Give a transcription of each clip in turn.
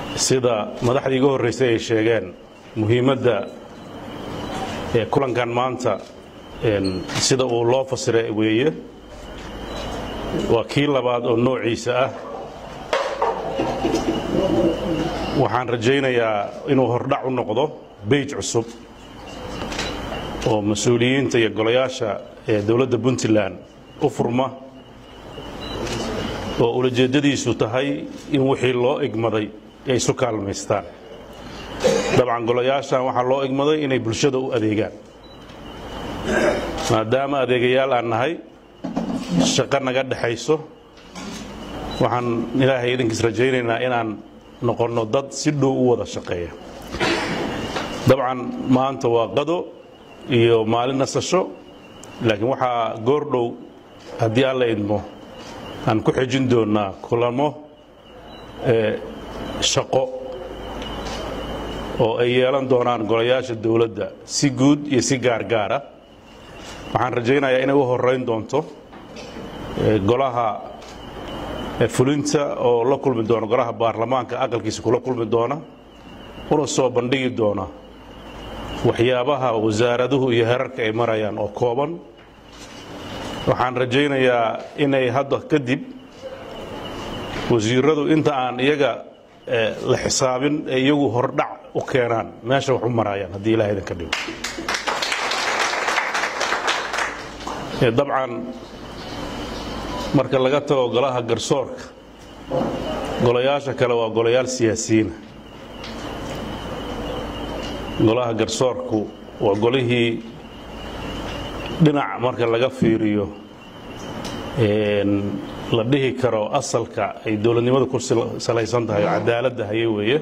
sida madaxdii iga horraysay ay sheegeen muhiimadda ee kulankan maanta sida uu loo fasiray weeye waa kii labaad oo noociisa ah waxaan rajaynayaa inuu hordhac u noqdo beyj cusub oo mas-uuliyiinta iyo golayaasha ee dowladda puntland u furma oo ulajeeddadiisu tahay in wixii loo igmaday ay isu kaalmaystaan dabcan golayaashan waxaa loo igmaday inay bulshada u adeegaan maadaama adeegayaal aan nahay shaqo naga dhexayso waxaan ilaahay idinkiis rajaynaynaa inaan noqonno dad si dhow u wada shaqeeya dabcan maanta waa qado iyo maalin nasasho laakiin waxaa goordhow haddii alla idmo aan ku xejin doonnaa kulamo shaqo oo ay yeelan doonaan golayaasha dowladda si guud iyo si gaargaara waxaan rajaynayaa inay u horeyn doonto golaha fulinta oo la kulmi doona golaha baarlamaanka aqalkiisa kula kulmi doona una soo bandhigi doona waxyaabaha wasaaraduhu iyo herarka ay marayaan oo kooban waxaan rajaynayaa inay hadda kadib wasiiradu inta aan iyaga la xisaabin ay iyagu hordhac u keenaan meesha wax u maraayaan haddii ilaha idinka dhigo dabcan marka laga tago golaha garsoorka golayaasha kale waa golayaal siyaasiyiina golaha garsoorku waa golihii dhinac marka laga fiiriyo la dhihi karo asalka ay dowladnimada ku salaysan tahay oo cadaaladda haye weeye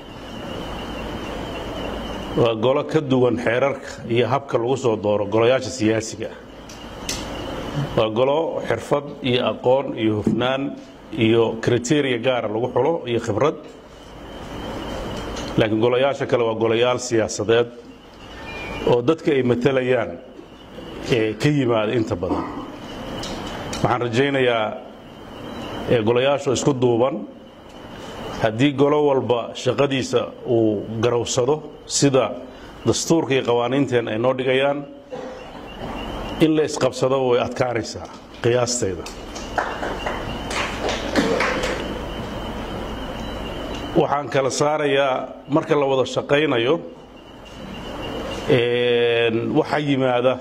waa golo ka duwan xeerarka iyo habka lagu soo dooro golayaasha siyaasiga ah waa golo xirfad iyo aqoon iyo hufnaan iyo kriteriya gaara lagu xulo iyo khibrad laakiin golayaasha kale waa golayaal siyaasadeed oo dadka ay matalayaan ee ka yimaada inta badan waxaan rajaynayaa golayaashu isku duuban haddii golo walba shaqadiisa uu garowsado sida dastuurka iyo qawaaniinteen ay noo dhigayaan in la isqabsadaba way adkaanaysaa qiyaastayda waxaan kala saarayaa marka la wada shaqaynayo waxaa yimaada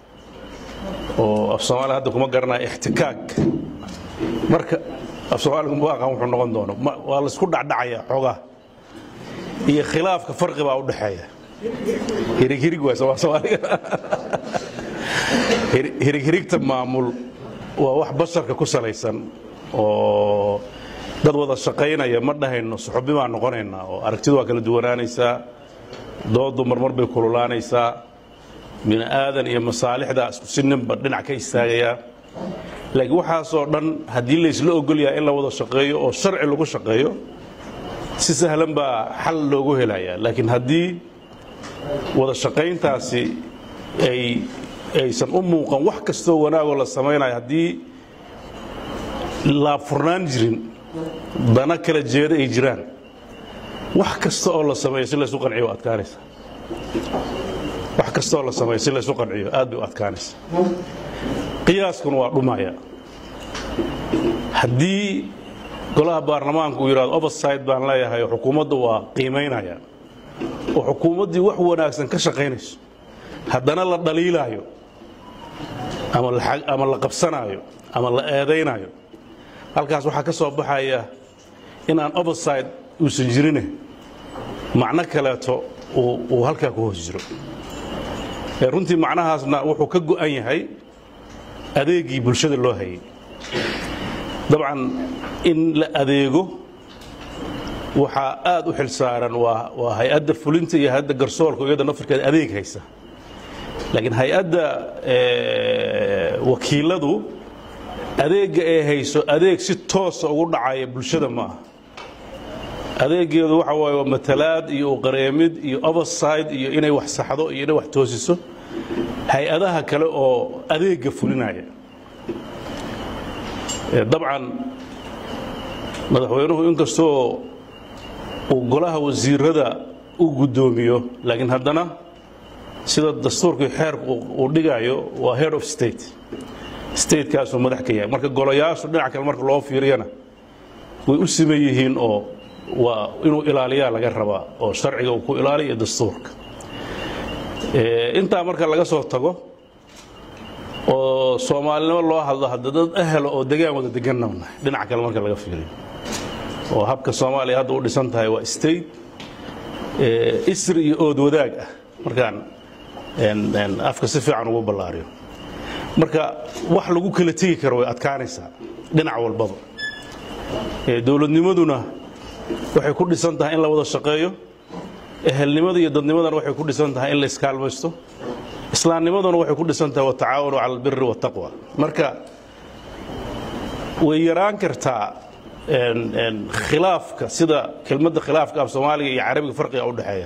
oo af soomaaliya hadda kuma garanaya ixtikaak marka af soomaaliga ma aqaan wuxuu noqon doono waa laisku dhacdhacayaa xoogaa iyo khilaafka farqi baa u dhexeeya hirig hirig waay somaa soomaaliga hirig hirigta maamul waa wax basharka ku salaysan oo dad wada shaqaynaya ma dhahayno suxubi baan noqonaynaa oo aragtidu waa kala duwanaanaysaa doodu marmar bay kululaanaysaa bini aadan iyo masaalixda isku si ninba dhinac ka istaagayaa laakiin waxaasoo dhan haddii laysla ogol yahay in la wada shaqeeyo oo sharci lagu shaqeeyo si sahlan baa xal loogu helayaa laakiin haddii wada shaqayntaasi ay aysan u muuqan wax kastoo wanaagoo la samaynayo haddii laabfurnaan jirin dana kala jeeda ay jiraan wax kasta oo la sameeyo si laysu qanciyo waa adkaanaysa wax kasta oo la sameeyo si laysu qanciyo aad bay u adkaanaysa qiyaaskuna waa dhumaya haddii golaha baarlamaanku uu yidhahdo overside baan leeyahay oo xukuumadda waa qiimaynaya oo xukuumaddii wax wanaagsan ka shaqaynayso haddana la dhaliilaayo ama la qabsanaayo ama la eedaynaayo halkaas waxaa ka soo baxaya inaan overside uusan jirine macno kaleeto uu halkaa ku hoos jiro runtii macnahaasna wuxuu ka go'an yahay adeegii bulshada loo hayay dabcan in la adeego waxaa aad u xilsaaran waa hay-adda fulinta iyo hay-adda garsoorka iyada nafirkeeda adeeg haysa laakiin hay-adda wakiiladu adeegga ay hayso adeeg si toosa ugu dhacaya bulshada ma aha adeegeedu waxa waaye waa matalaad iyo uqareemid iyo overside iyo inay wax saxdo iyo inay wax toosiso hay-adaha kale oo adeegga fulinaya dabcan madaxweynuhu inkastoo uu golaha wasiirada u guddoomiyo laakiin haddana sida dastuurkii xeerku uu dhigayo waa head of state statekaasuu madax ka yahay marka golayaashu dhinac kale marka loo fiiriyana way u siman yihiin oo waa inuu ilaaliyaa laga rabaa oo sharciga uu ku ilaaliya dastuurka intaa marka laga soo tago oo soomaalinimo loo hadlo hadda dad ahelo oo degaan wada deganna nahay dhinaca kale marka laga fiiriyo oo habka soomaaliya hadda u dhisan tahay waa state isri iyo ood wadaag ah markaan afka si fiican ugu ballaariyo marka wax lagu kala tegi karo way adkaanaysaa dhinac walbaba dowladnimaduna waxay ku dhisan tahay in la wada shaqeeyo ehelnimada iyo dadnimadana waxay ku dhisan tahay in la iskaalmaysto islaamnimaduna waxay ku dhisan tahay watacaawanu cala albiri waataqwa marka way yaraan kartaa khilaafka sida kelmadda khilaafka af soomaaliga iyo carabiga farqiga u dhexeeya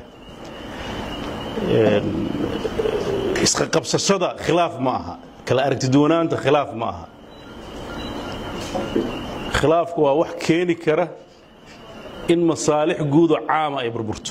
iska qabsashada khilaaf ma aha kala aragtiduwanaanta khilaaf ma aha khilaafku waa wax keeni kara in masaalix guudo caama ay burburto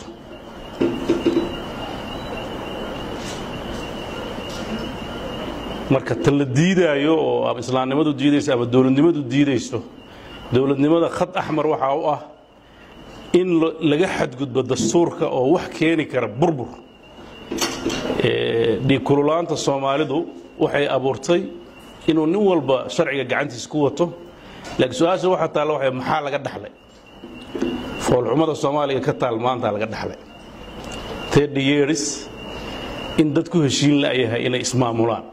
marka tan la diidaayo oo ama islaamnimadu diidayso ama dowladnimadu diidayso dowladnimada khad axmar waxaa u ah in laga xadgudbo dastuurka oo wax keeni kara burbur dhiigkululaanta soomaalidu waxay abuurtay inuu nin walba sharciga gacantiisa ku wato laakiin su-aasha waxaa taalla waxay maxaa laga dhaxlay foolxumada soomaaliga ka taal maanta laga dhaxlay thirty years in dad ku heshiin la'yahay inay ismaamulaan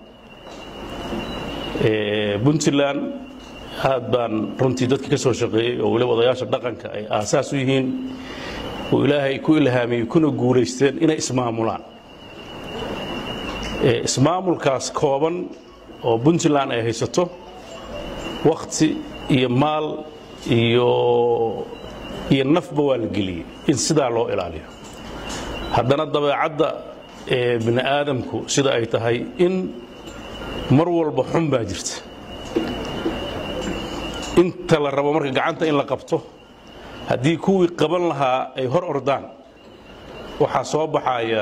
puntland aad baan runtii dadka ka soo shaqeeyey oo weliba odayaasha dhaqanka ay aasaas u yihiin oo ilaahay ku ilhaamiyey kuna guulaysteen inay ismaamulaan ismaamulkaas kooban oo puntland ay haysato wakhti iyo maal iyo iyo nafba waa la geliyey in sidaa loo ilaaliyo haddana dabeecadda ee bini aadamku sida ay tahay in mar walba xun baa jirta inta la rabo marka gacanta in la qabto haddii kuwii qaban lahaa ay hor ordaan waxaa soo baxaya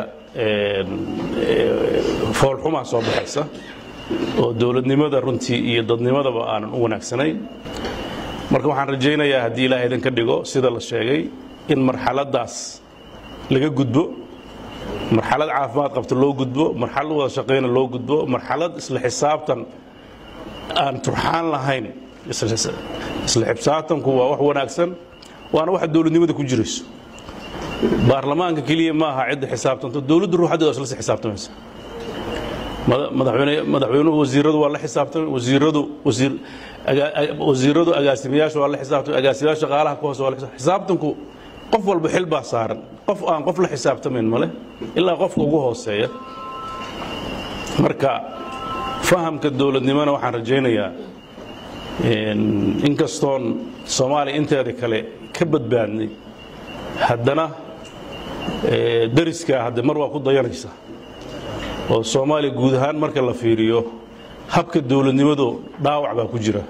foolxumaa soo baxaysa oo dowladnimada runtii iyo dadnimadaba aanan u wanaagsanayn marka waxaan rajaynayaa haddii ilaah idin ka dhigo sida la sheegay in marxaladdaas laga gudbo marxalad caafimaad qabta loo gudbo marxalad wada shaqayna loo gudbo marxalad isla xisaabtan aan turxaan lahayn isla xisaabtanku waa wax wanaagsan waana waxa dowladnimada ku jirayso baarlamaanka keliya maaha cidda xisaabtanto dowladda ruuxadeeda isla si xisaabtamaysa madaxweynuhu wasiiradu waa la xisaabtamay wasiiradu wasiiradu agaasimayaasha waa la xisaabtamay agaasimayaasha shaqaalaha ka hoose waa la xisaabtanku qof walba xil baa saaran qof aan qof la xisaabtamayn male ilaa qofka ugu hooseeya marka fahamka dowladnimona waxaan rajaynayaa inkastoon soomaaliya inteeda kale ka badbaadnay haddana dariskaa hadde mar waa ku dayanaysa oo soomaaliya guud ahaan marka la fiiriyo habka dowladnimadu dhaawac baa ku jira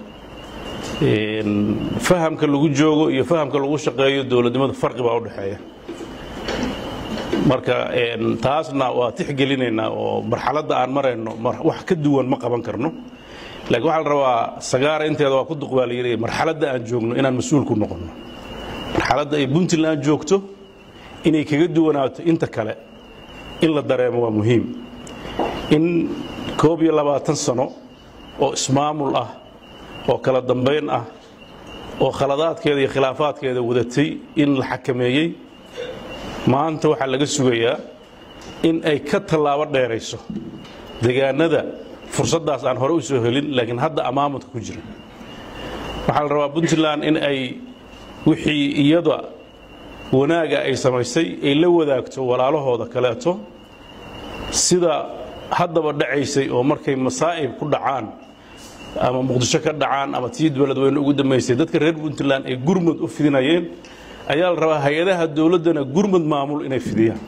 fahamka lagu joogo iyo fahamka lagu shaqeeyo dowladnimada farqi baa u dhexeeya marka taasna waa tixgelinaynaa oo marxaladda aan marayno wax ka duwan ma qaban karno laakiin waxaa la rabaa sagaara inteeda waa ku duq baa la yidhi marxaladda aan joogno inaan mas-uul ku noqonno marxaladda ay puntland joogto inay kaga duwanaato inta kale in la dareemo waa muhiim in koob iyo labaatan sano oo ismaamul ah oo kala dambayn ah oo khaladaadkeeda iyo khilaafaadkeeda wadatay in la xakameeyey maanta waxaa laga sugayaa in ay ka tallaabo dheerayso degaanada fursaddaas aan hore u soo helin laakiin hadda amaamudka ku jira waxaa la rabaa puntland in ay wixii iyada wanaaga ay samaysay ay la wadaagto walaalahooda kaleeto sida haddaba dhacaysay oo markay masaa'ib ku dhacaan ama muqdisho ka dhacaan ama tii beledweyne ugu dambaysay dadka reer puntland ay gurmud u fidinayeen ayaa la rabaa hay-adaha dowladdana gurmud maamul inay fidiyaan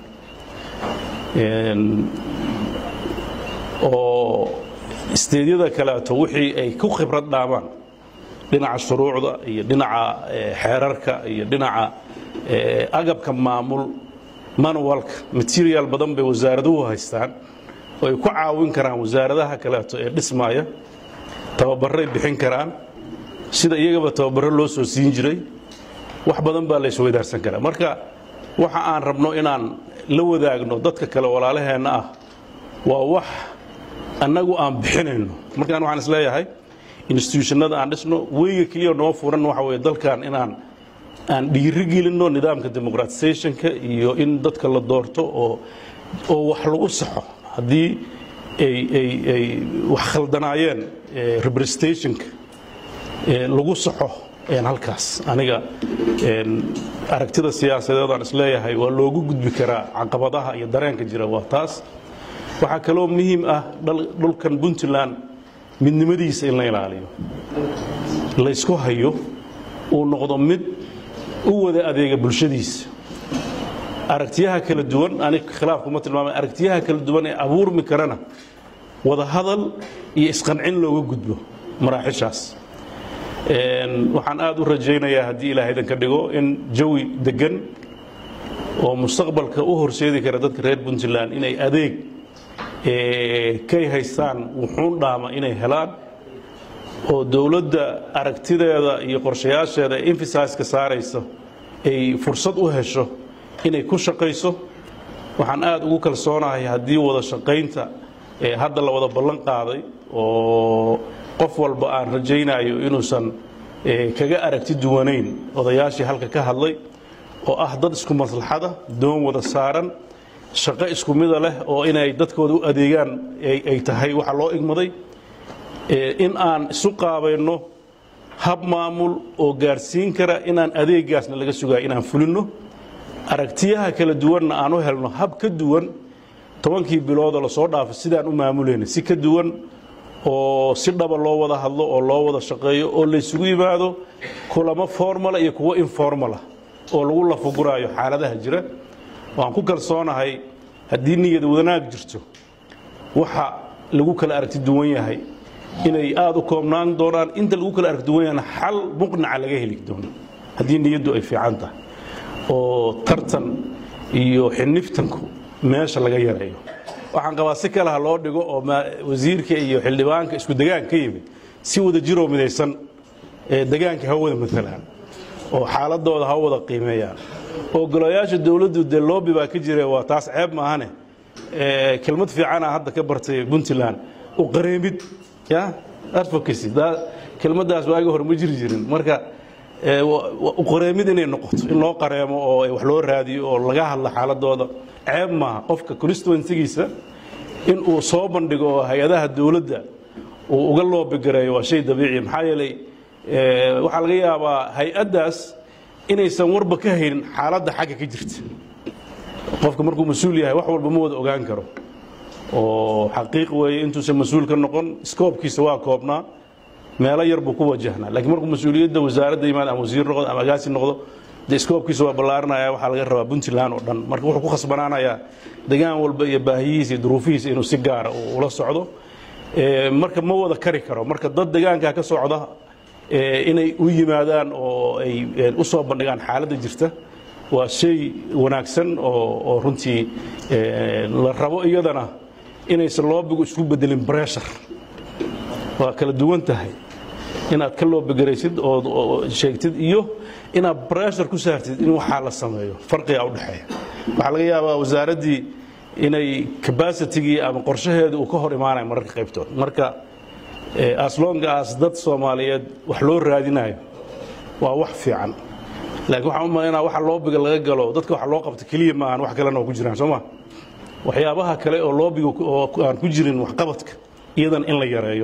oo isteedyada kaleeto wixii ay ku khibrad dhaamaan dhinaca shuruucda iyo dhinaca xeerarka iyo dhinaca agabka maamul manualka material badan bay wasaaraduhu haystaan oo ay ku caawin karaan wasaaradaha kaleeto ee dhismaaya tababarray bixin karaan sida iyagaba tababaro loo soo siin jiray wax badan baa la isweydaarsan karaa marka waxa aan rabno inaan la wadaagno dadka kale walaalaheenna ah waa wax annagu aan bixinayno markaan waxaan isleeyahay institutionada aan dhisno weyga keliya noo furan waxa weye dalkan inaan aan dhiiri gelinno nidaamka democratizationka iyo in dadka la doorto oo oo wax lagu saxo haddii ay ay ay wax khaldanaayeen representationka lagu saxo halkaas aniga aragtida siyaasadeed aan isleeyahay waa loogu gudbi karaa caqabadaha iyo dareenka jira waa taas waxaa kaloo muhiim ah dhulkan puntland midnimadiisa in la ilaaliyo laysku hayo uu noqdo mid u wada adeega bulshadiisa aragtiyaha kala duwan anig khilaaf kuma tilmaamay aragtiyaha kala duwan ee abuurmi karana wada hadal iyo isqancin looga gudbo maraaxishaas waxaan aad u rajaynayaa haddii ilaah idan ka dhigo in jawi deggan oo mustaqbalka u horseedi kara dadka reer puntland inay adeeg kay haystaan wuxuun dhaama inay helaan oo dowladda aragtideeda iyo qorshayaasheeda ee emfasaiska saarayso ay fursad u hesho inay ku shaqayso waxaan aad ugu kalsoonahay haddii wada shaqaynta hadda la wada ballan qaaday oo qof walba aan rajaynayo inuusan kaga aragti duwanayn odayaashii halka ka hadlay oo ah dad isku maslaxada doon wada saaran shaqo isku mida leh oo inay dadkooda u adeegaan ay tahay waxa loo igmaday in aan isu qaabayno hab maamul oo gaarsiin kara inaan adeegaasna laga sugayo inaan fulinno aragtiyaha kala duwanna aan u helno hab ka duwan tobankii biloodoo lasoo dhaafay sidaan u maamulayna si ka duwan oo si dhaba loo wada hadlo oo loo wada shaqeeyo oo laysugu yimaado kulamo formala iyo kuwo informala oo lagu lafuguraayo xaaladaha jira waan ku kalsoonahay haddii niyad wanaag jirto waxa lagu kala aragti duwan yahay inay aad u koobnaan doonaan inta lagu kala aragti duwan yahana xal muqnaca laga heli doono haddii niyaddu ay fiican tahay oo tartan iyo xiniftanku meesha laga yareeyo waxaan qabaa si kale ha loo dhigo oo wasiirka iyo xildhibaanka isku degaan ka yimid si wada jiroo midaysan degaanka ha wada maalaan oo xaaladooda ha wada qiimeeyaan oo golayaasha dowladdu dee loobi baa ka jira waa taas ceeb maahane kelmad fiicana hadda ka bartay puntland u qareemid ya advocacy kelmaddaas waagi hore ma jiri jirin marka uqareemid inay noqoto in loo qareemo oo wax loo raadiyo oo laga hadla xaaladooda ceeb maaha qofka constituensigiisa in uu soo bandhigo oo hay-adaha dowladda uu uga loobigareeyo waa shay dabiici maxaa yeelay waxaa laga yaabaa hay-addaas inaysan warba ka haynin xaaladda xagga ka jirta qofka markuu mas-uul yahay wax walba ma wada ogaan karo oo xaqiiq weeye intuusan mas-uul ka noqon skoobkiisa waa koobnaa meelo yar buu ku wajahnaa lakiin markuu mas-uuliyadda wasaaradda yimaado ama wasiir noqdo ama agaasi noqdo dee skoobkiisa waa ballaaranaya waxaa laga rabaa puntland oo dhan marka wuxuu ku khasbanaanayaa degaan walba iyo baahiyihiisa iyo duruufihiisa inuu si gaara ula socdo marka ma wada kari karo marka dad degaankaa ka socda inay u yimaadaan oo ay u soo bandhigaan xaaladda jirta waa shay wanaagsan oo runtii la rabo iyadana inaysan loobigu isku bedelin breshar waa kala duwan tahay inaad ka loobigaraysid oo sheegtid iyo inaad breshar ku saartid in waxaa la sameeyo farqigaa u dhexeeya waxaa laga yaabaa wasaaraddii inay cabacitigii ama qorshaheedu uu ka hor imaanayo mararka qaybtood marka aslongaas dad soomaaliyeed wax loo raadinayo waa wax fiican laakiin waxaan u malaynaa waxa loobiga laga galo dadka waxa loo qabta keliya maahan wax kalena oo ku jiraan soo ma waxyaabaha kale oo loobiga oo aan ku jirin waxqabadka iyadan in la yareeyo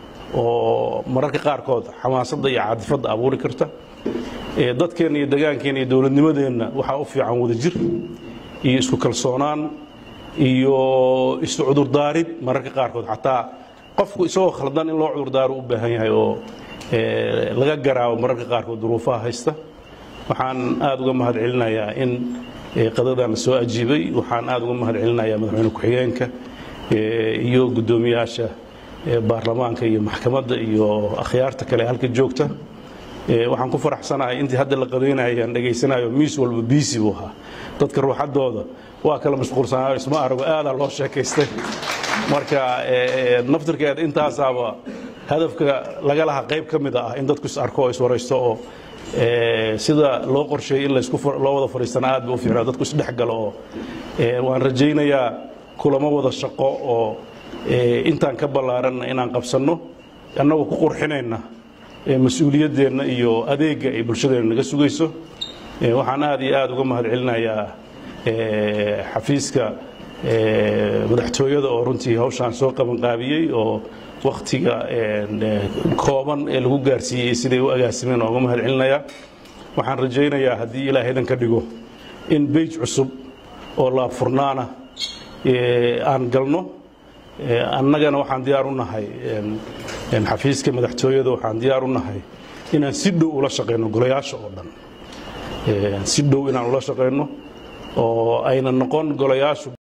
oo mararka qaarkood xamaasadda iyo caadifadda abuuri karta dadkeenna iyo degaankeenna iyo dowladnimadeenna waxaa u fiican wadajir iyo isku kalsoonaan iyo isu cudurdaarid mararka qaarkood xataa qofku isagoo khaldan in loo cudurdaaro u baahan yahay oo laga garaawo mararka qaarkood duruufaha haysta waxaan aad uga mahad celinayaa in qadadan la soo ajiibay waxaan aad uga mahad celinayaa madaxweyne ku-xigeenka iyo guddoomiyaasha baarlamaanka iyo maxkamadda iyo akhyaarta kale halka joogta waxaan ku faraxsanahay intii hadda la qadaynayaan dhegaysanayo miis walba biisi buu ahaa dadka ruuxaddooda waa kala mashquulsanaayo isma arago aadaa loo sheekaystay marka naftirkeeda intaasaaba hadafka laga lahaa qayb ka mid ah in dadku is arko oo iswaraysto oo sida loo qorsheeyey in loo wada fadhiistana aad ba u fiicnaa dadku isdhexgalo oo waan rajaynayaa kulamo wada shaqo oo intaan ka ballaaranna inaan qabsanno annagoo ku qurxinayna mas-uuliyaddeenna iyo adeegga ay bulshadeenna naga sugayso waxaan aad iyo aad uga mahad celinayaa xafiiska madaxtooyada oo runtii hawshaan soo qabanqaabiyey oo wakhtiga kooban ee lagu gaarsiiyey siday u agaasimeen oo uga mahad celinayaa waxaan rajaynayaa haddii ilaah idan ka dhigo in beyj cusub oo laabfurnaana aan galno annagana waxaan diyaar u nahay xafiiska madaxtooyada waxaan diyaar u nahay inaan si dhow ula shaqayno golayaasha oo dhan si dhow inaan ula shaqayno oo ayna noqon golayaashu